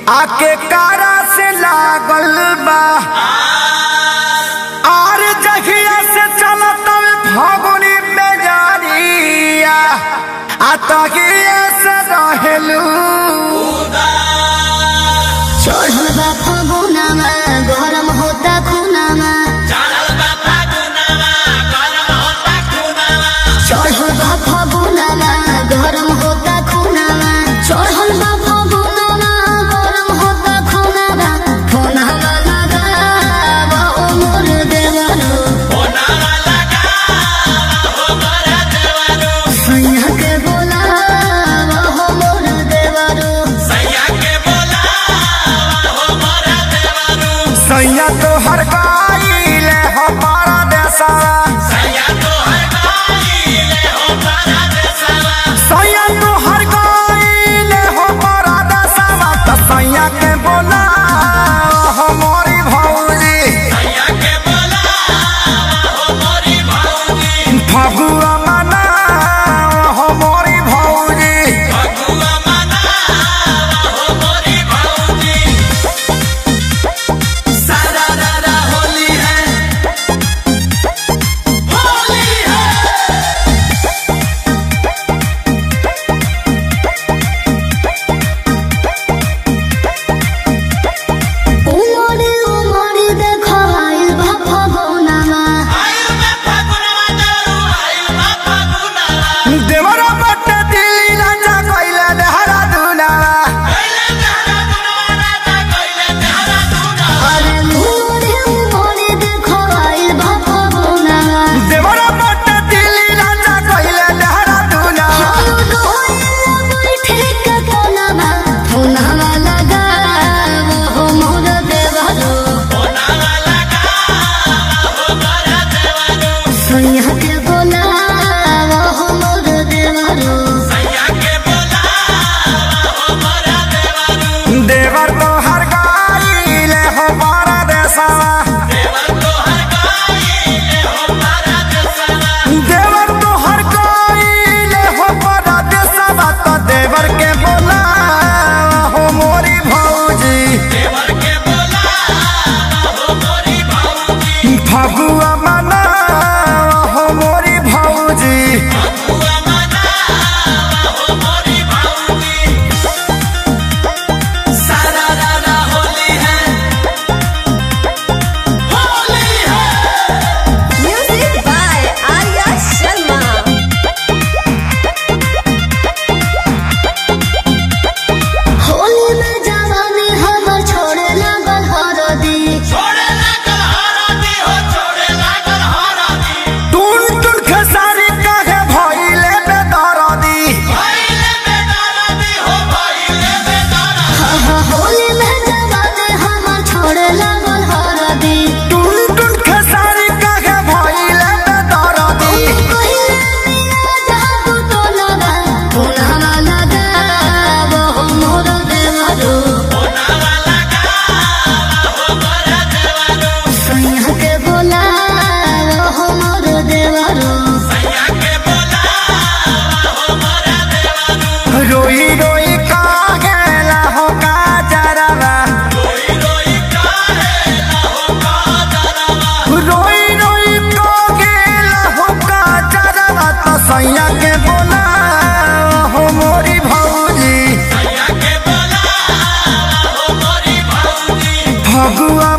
आके कारा से लागल बा आर जहिया से चलत फगुनी में जानिया आ तहिया से रहेलू चढ़ल बा फगुनामा गरम होता खुनामा चढ़ल बा फगुनामा गरम होता खुनामा चढ़ल बा फगुनामा गरम होता खुनामा खुनामा लगावा ओ मोर देवरो सैया के बोलावा हो मोर देवरो सैया तो हर गाइले हमारा देसारा सैया तो हर गाइले हमारा देसारा तो सैया के बोला हमारी भौजी फगुआ मना हमारी भौजी उमरे उमरे देखो आइल बा फगुनामा देवरा बटे दिल्ली राजा कइले देहरा दुनावा अरे उमरे उमरे देखो आइल बा फगुनामा देवरा बटे दिल्ली राजा कइले देहरा दुनावा चलो डोइला बैठे के कोनामा फुनामा लगावो हो मोर देवरो सैया के बोलावो हो मोर देवरो देवर तो हर गाइले हमारा देसावा देवर तो हर गाइले हमारा देसावा तो देवर के बोला हो मोरी भौजी फगुआ मना हो मोरी भौजी Music by Arya Sharma. Holi में जवानी हमर छोड़े लागल हरदी टून टून खेसारी काहे भइले बेदरदी होली में जवानी हमर छोड़े लागल हरदी टून टून खेसारी काहे भइले बेदरदी पहिले मिया जादू तो लगा पुनवा लगावो हो मोर देवरो सैया के बोलावो हो मोर देवरो रोई रोई कागेला हो काजरवा रोई रोई कागेला हो काजरवा तो सैया के बोला हो मोरी भौजी फगुआ